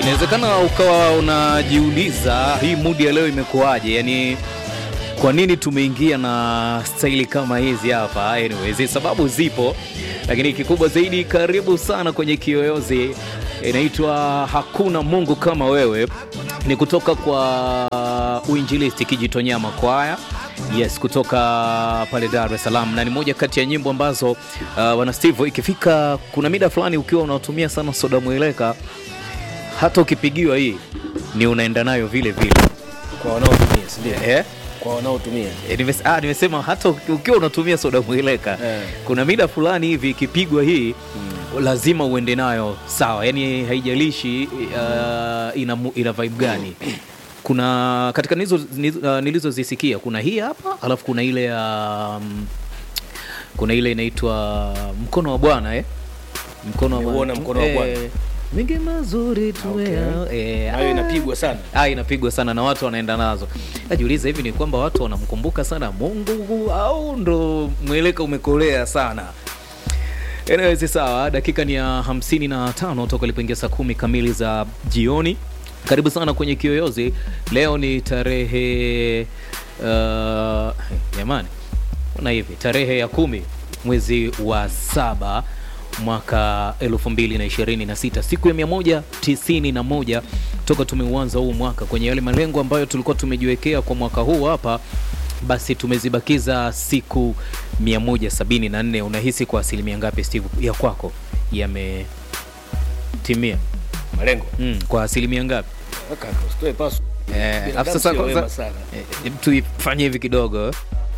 Inawezekana ukawa unajiuliza hii mudi ya leo imekuwaje, yaani kwa nini tumeingia na staili kama hizi hapa? Anyways, sababu zipo, lakini kikubwa zaidi, karibu sana kwenye Kiyoyozi. Inaitwa hakuna Mungu kama wewe, ni kutoka kwa uinjilisti Kijitonyama kwaya Yes, kutoka pale Dar es Salaam, na ni moja kati ya nyimbo ambazo uh, wana Steve, ikifika kuna mida fulani ukiwa unatumia sana soda mweleka, hata ukipigiwa hii ni unaenda nayo vile vile kwa wanaotumia si ndio? eh? Kwa wanaotumia Eh, nimes- ah, nimesema hata uki- ukiwa unatumia soda mweleka Eh. kuna mida fulani hivi ikipigwa hii lazima uende nayo sawa, yani haijalishi uh, ina, mu- ina vibe gani. Kuna katika nizo, nizo, uh, nilizozisikia kuna hii hapa, alafu kuna ile ya um, kuna ile inaitwa mkono wa Bwana eh? mkono wa Nimeuona Bwana. Mkono wa Bwana. Eh, mengi mazuri tu Okay. eh, nayo ah. inapigwa sana. Ah, inapigwa sana na watu wanaenda nazo. Najiuliza hivi ni kwamba watu wanamkumbuka sana Mungu au ndo mweleka umekolea sana? Anyways, sawa, dakika ni ya hamsini na tano toka ilipoingia saa kumi kamili za jioni. Karibu sana kwenye Kiyoyozi. Leo ni tarehe uh, jamani, ona hivi tarehe ya kumi mwezi wa saba mwaka 2026 siku ya 191 toka tumeuanza huu mwaka kwenye yale malengo ambayo tulikuwa tumejiwekea kwa mwaka huu hapa basi tumezibakiza siku 174 unahisi kwa asilimia ngapi steve ya kwako yametimia Malengo. mm, kwa asilimia ngapi Kaka, usitoe pasu. Eh, Binadamu alafu sasa sio kwanza- wema sana. Eh, hebu tuifanye hivi kidogo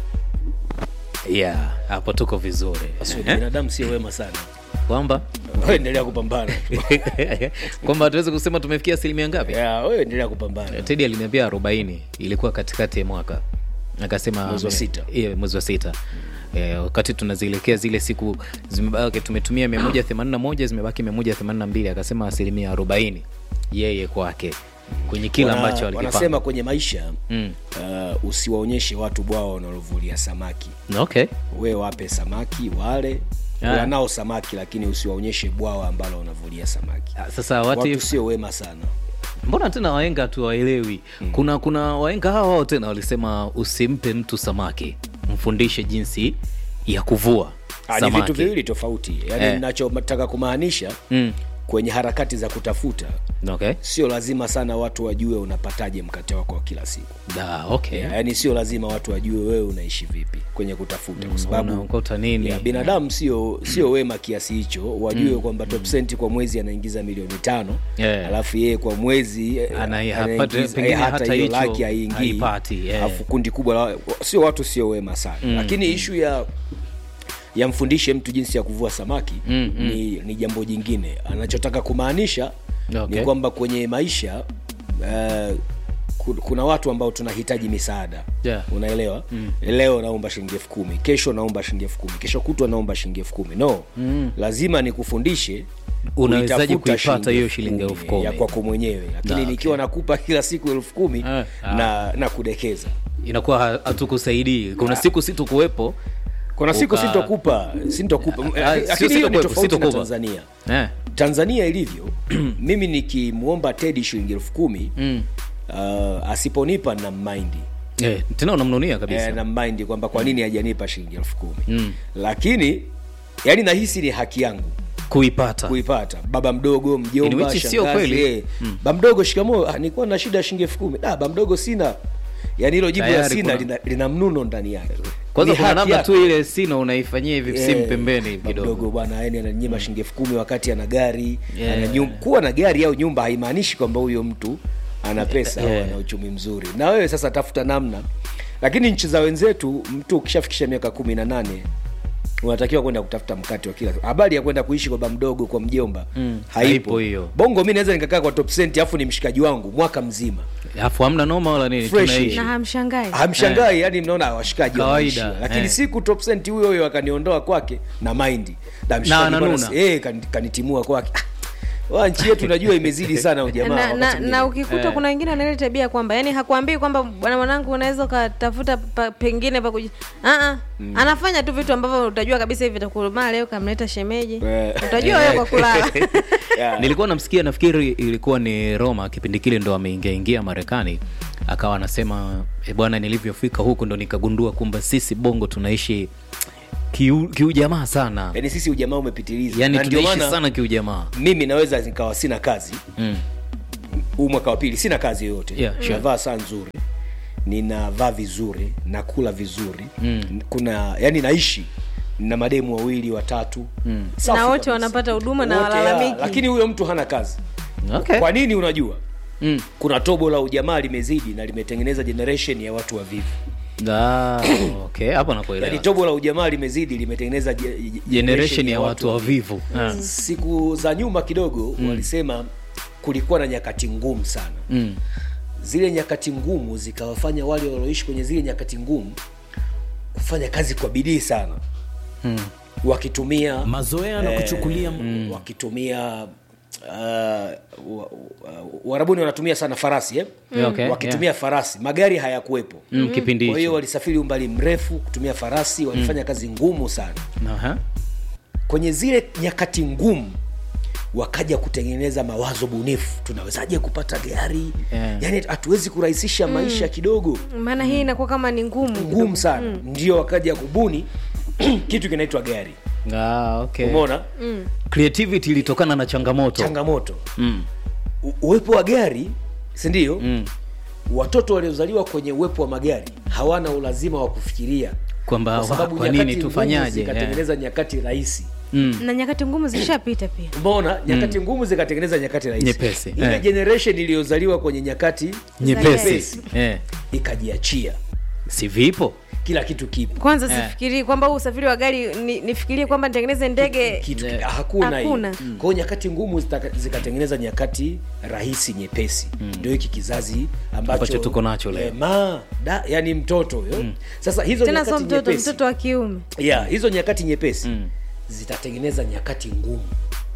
yeah hapo tuko vizuri Pasu, Eh, Binadamu sio wema sana. kwamba Wewe endelea kupambana. kwamba tuweze kusema tumefikia asilimia ngapi Ya, wewe endelea kupambana. tedi aliniambia 40 ilikuwa katikati ya mwaka akasema Mwezi wa sita. yeah, mwezi wa sita Eh, wakati tunazielekea zile siku zimebaki tumetumia 181 zimebaki 182 akasema asilimia 40 yeye kwake kwenye kila Wana- ambacho alikipanga wanasema kwenye maisha mm. uh, usiwaonyeshe watu bwawa wanalovulia samaki. okay We wape samaki wale Ah. wanao samaki, lakini usiwaonyeshe bwawa ambalo wanavulia samaki. Ah, sasa what Watu if sio wema sana. mbona tena waenga tuwaelewi kuna kuna waenga hawa wao tena walisema usimpe mtu samaki mfundishe jinsi ya kuvua Ah, ni vitu samaki viwili tofauti. Yaani Eh. ninachotaka kumaanisha mm. kwenye harakati za kutafuta okay. sio lazima sana watu wajue unapataje mkate wako wa kila siku da, okay. yeah. yaani sio lazima watu wajue wewe unaishi vipi kwenye kutafuta kwa sababu unaokota nini ya, binadamu sio sio wema kiasi hicho wajue kwamba top cent kwa mwezi anaingiza milioni tano Yeah. alafu yeye kwa mwezi eh, Ana- anaingiza- hapati- pengine eh, hata hiyo hicho laki haingii haipati, yeah. alafu kundi kubwa la sio watu sio wema sana lakini ishu ya yamfundishe mtu jinsi ya kuvua samaki Mm, ni, ni jambo jingine anachotaka kumaanisha Okay. ni kwamba kwenye maisha uh, ku- kuna watu ambao tunahitaji misaada Yeah. unaelewa mm. leo naomba shilingi elfu kumi kesho naomba shilingi elfu kumi kesho kutwa naomba shilingi elfu kumi no mm. lazima nikufundishe Unawezaje kuitafuta kuipata hiyo shilingi elfu kumi? ya kwako mwenyewe lakini Na, okay. nikiwa nakupa kila siku elfu kumi Eh, ah. na na kudekeza inakuwa ha- hatukusaidii kuna siku situkuwepo kuna siku Uka- sintokupa sintokupa Ah, sio lakini hiyo ni sitokuwepo, tofauti na sitokupa. tanzania eh. tanzania ilivyo mimi nikimwomba tedi shilingi elfu kumi mm. uh, asiponipa na maindi eh, tena unamnunia kabisa eh, na maindi kwamba kwa nini hajanipa shilingi elfu kumi Mm. lakini yani nahisi ni haki yangu kuipata kuipata baba mdogo In mjomba which sio shangazi kweli. eh. ba mdogo shikamoo ah, nilikuwa na shida ya shilingi elfu kumi ah, ba mdogo sina yani hilo jibu la Tayari sina kuna- lina, lina mnuno ndani yake kwanza Ni kuna haki namna yako. tu ile sino unaifanyia hivi simu Eh, pembeni hivi ba kidogo mdogo bwana yani ananyima shilingi elfu kumi wakati ana gari Yeah. ana nyumba. kuwa na gari au nyumba haimaanishi kwamba huyo mtu ana pesa au Yeah. ana uchumi mzuri na wewe sasa tafuta namna lakini nchi za wenzetu mtu ukishafikisha miaka kumi na nane unatakiwa kwenda kutafuta mkate wa kila habari ya kwenda kuishi kwa ba mdogo kwa mjomba Mm, haipo haipo hiyo. bongo mi naweza nikakaa kwa top cent afu ni mshikaji wangu mwaka mzima alafu hamna noma wala nini Fresh. tunaishi na hamshangai hamshangai yani mnaona washikaji Kawaida, wanaishia. lakini eh. siku top cent huyo huyo akaniondoa kwake na maindi na mshikaji ananuna. bwana, eh, kan- kanitimua kwake Ah, wa nchi yetu najua imezidi sana ujamaa na, wakati na, mwingine. na ukikuta Eh. kuna wengine wana ile tabia kwamba yani hakuambii kwamba bwana mwanangu unaweza ukatafuta pa, pengine pa kuji uh anafanya tu vitu ambavyo utajua kabisa hivi vitakumaa leo kamleta shemeji Eh. utajua wewe kwa kulala Yeah. nilikuwa namsikia nafikiri ilikuwa ni roma kipindi kile ndo ameingia ingia marekani akawa anasema e bwana nilivyofika huku ndo nikagundua kwamba sisi bongo tunaishi kiu- kiujamaa sana yaani sisi ujamaa umepitiliza yani Na ndio tunaishi maana sana kiujamaa mimi naweza nikawa sina kazi mm. huu mwaka wa pili sina kazi yoyote Yeah, sure. navaa saa nzuri ninavaa vizuri nakula vizuri mm. kuna yani naishi na mademu wawili watatu mm. na wote wanapata huduma na walalamiki lakini huyo mtu hana kazi okay. kwa nini unajua mm. kuna tobo la ujamaa limezidi na limetengeneza generation ya watu wavivu Ah, okay hapo nakuelewa yani tobo la ujamaa limezidi limetengeneza je- je- generation ya watu wavivu Ah. siku za nyuma kidogo mm. walisema kulikuwa na nyakati ngumu sana mm. zile nyakati ngumu zikawafanya wale walioishi kwenye zile nyakati ngumu kufanya kazi kwa bidii sana Mm. wakitumia mazoea na kuchukulia mm. wakitumia uh, wa- wa- warabuni wanatumia sana farasi eh? Yeah, okay, wakitumia farasi magari hayakuwepo Mm, kipindi kwa hiyo hicho walisafiri umbali mrefu kutumia farasi walifanya kazi ngumu sana Aha. kwenye zile nyakati ngumu wakaja kutengeneza mawazo bunifu tunawezaje kupata gari Yeah. yani hatuwezi kurahisisha maisha kidogo maana hii inakuwa kama ni ngumu ngumu sana ndio wakaja kubuni kitu kinaitwa gari Ah, okay. umeona creativity ilitokana na changamoto changamoto mm. U- uwepo wa gari sindio Mm. watoto waliozaliwa kwenye uwepo wa magari hawana ulazima wa kufikiria Kwamba kwa sababu kwa nyakati nini ngumu tufanyaje, zikatengeneza nyakati rahisi mm. na nyakati ngumu zishapita pia umeona nyakati ngumu zikatengeneza nyakati rahisi Nyepesi, ile eh. generation iliyozaliwa kwenye nyakati nyepesi eh. ikajiachia si vipo kila kitu kipo kwanza Eh. sifikirii kwamba huu usafiri wa gari ni, nifikirie kwamba nitengeneze ndege kitu Yeah. hakuna hiyo Hakuna. kwa hiyo nyakati ngumu zitaka- zikatengeneza nyakati rahisi nyepesi ndio hiki kizazi ambacho Ambacho tuko nacho leo. Eh, ma da, yani mtoto huyo sasa hizo tena sio nyakati mtoto nyepesi mtoto wa kiume yeah, hizo nyakati nyepesi Mm. zitatengeneza nyakati ngumu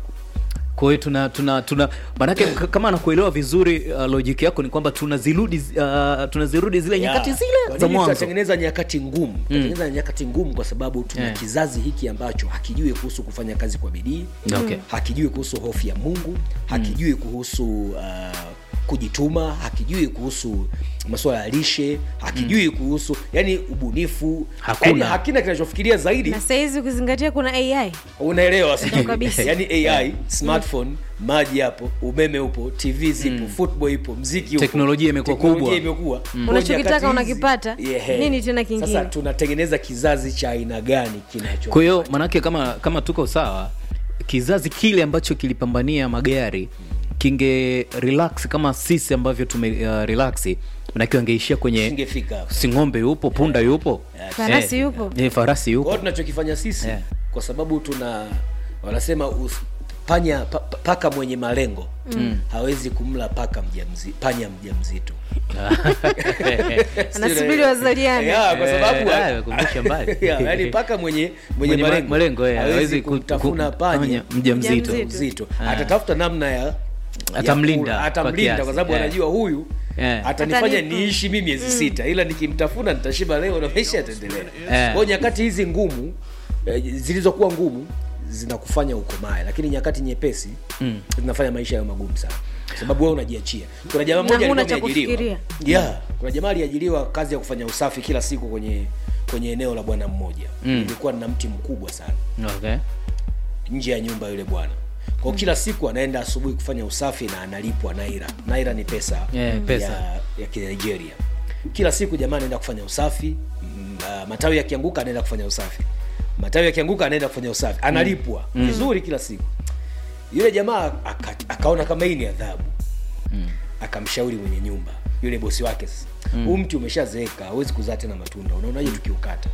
kwa hiyo tuna tuna tuna maanake k- kama nakuelewa vizuri uh, logic yako ni kwamba tunazirudi uh, tunazirudi zile Yeah. nyakati Kwa zile za nini mwanzo tutatengeneza nyakati ngumu tutatengeneza nyakati ngumu kwa sababu tuna Yeah. kizazi hiki ambacho hakijui kuhusu kufanya kazi kwa bidii Okay. hakijui kuhusu hofu ya mungu hakijui kuhusu uh, kujituma hakijui kuhusu masuala ya lishe hakijui kuhusu yani ubunifu Hakuna. yani hakina kinachofikiria zaidi na sahizi ukizingatia kuna ai unaelewa sijui. kabisa. yani ai smartphone maji hapo umeme upo tv zipo football ipo mziki upo Teknolojia imekuwa Teknolojia kubwa. imekuwa Kwa Unachokitaka nyakati hizi- unakipata. Yeah. Nini tena kingine? sasa tunatengeneza kizazi cha aina gani kinacho kwa hiyo maanake kama kama tuko sawa kizazi kile ambacho kilipambania magari kinge relax kama sisi ambavyo tume uh, relax manake wangeishia kwenye ingefika hapo. si ng'ombe yupo punda yupo Farasi Eh, yupo. eh, farasi kwa yupo hiyo tunachokifanya sisi Yeah. kwa sababu tuna wanasema us, panya pa, pa- paka mwenye malengo mm. hawezi kumla paka mjamzi, panya mjamzito anasubiri wazaliane yeah, kwa sababu Eh, ah, kumbusha mbali. yeah, yani paka mwenye mwenye, Mwenye ma- malengo, malengo, yeah, hawezi hawezi ku- kumtafuna ku- panya panya mjamzito. mjamzito. Ah. atatafuta namna ya Atamlinda ya kula, kwa atamlinda kiasi, kwa sababu yeah. anajua huyu Yeah. atanifanya Atanipa. niishi mi miezi sita ila nikimtafuna nitashiba leo na maisha yataendelea Yeah. kwao nyakati hizi ngumu eh, zilizokuwa ngumu zinakufanya ukomae lakini nyakati nyepesi Mm. zinafanya maisha yayo magumu sana Kwa sababu wewe unajiachia kuna jamaa Na mmoja huna alikuwa cha ameajiriwa yeah, kuna jamaa aliajiriwa kazi ya kufanya usafi kila siku kwenye kwenye eneo la bwana mmoja Mm. ilikuwa na mti mkubwa sana okay. nje ya nyumba yule bwana kwa kila siku anaenda asubuhi kufanya usafi na analipwa naira naira ni pesa, Yeah, pesa. ya, ya kinigeria kila siku jamaa anaenda kufanya usafi mm, uh, matawi yakianguka anaenda kufanya usafi matawi yakianguka anaenda kufanya usafi analipwa vizuri kila siku yule jamaa aka, akaona kama hii ni adhabu akamshauri mwenye nyumba yule bosi wake sasa huu mti umeshazeeka hawezi kuzaa tena matunda unaonaje tukiukata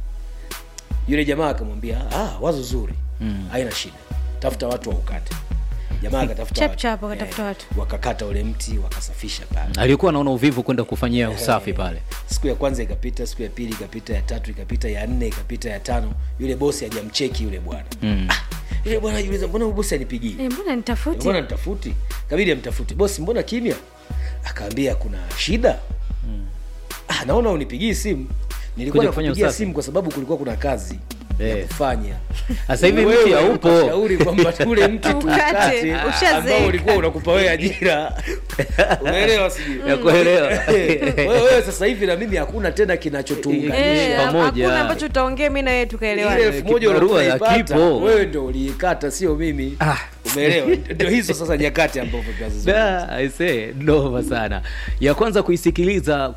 yule jamaa akamwambia ah, wazo zuri haina shida tafuta watu waukate jamaa akatafuta Chap watu. chap, wakatafuta watu. wakakata ule mti wakasafisha pale alikuwa anaona uvivu kwenda kufanyia usafi pale siku ya kwanza ikapita siku ya pili ikapita ya tatu ikapita ya nne ikapita ya tano yule bosi hajamcheki yule bwana Mm. ah, eh, bwana najiuliza mbona huyu bosi anipigii Eh, mbona nitafuti mbona nitafuti kabidi amtafuti bosi mbona kimya akaambia kuna shida ah, naona unipigii simu nilikuwa Kuja kufanya nakupigia usafi. simu kwa sababu kulikuwa kuna kazi ya Eh. kufanya Sasa hivi Wewe mti haupo. ukashauri kwamba ule mti Tukate, tukate ushazeeka. ambao ulikuwa unakupa wewe ajira umeelewa sijui ya kuelewa wewe wewe sasa hivi na mimi hakuna tena kinachotuunganisha Eh, pamoja. hakuna ambacho tutaongea mi na wewe ile tukaelewana elfu moja kibarua ulikuwa ya unaipata, kipo. wewe ndo uliikata sio mimi Ah. umeelewa ndio hizo sasa nyakati ambavyo tunazizungumza. Da, aisee, noma sana ya kwanza kuisikiliza